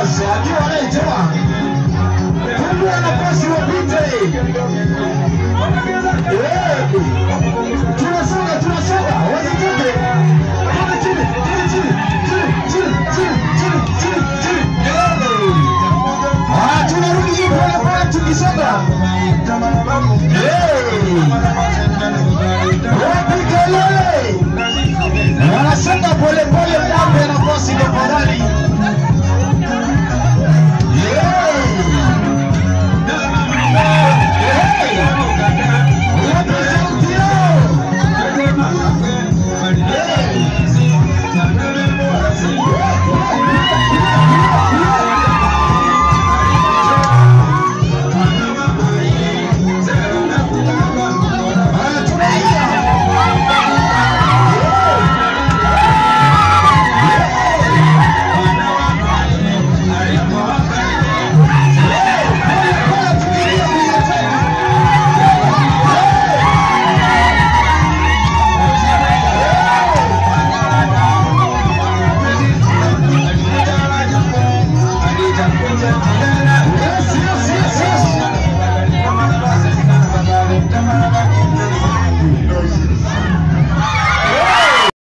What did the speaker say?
nafasi, akiwa anaitoa fungua nafasi wapite. Eh, Tunasonga, tunasonga, wasitoke. Toka chini, chini, chini, chini, chini, chini, chini, chini, chini. Eh. Ah, tunarudi juu pole pole tukisonga. Eh. Wapi kelele? Wanasonga pole pole, mwape nafasi tafadhali. Yeah. Thank you.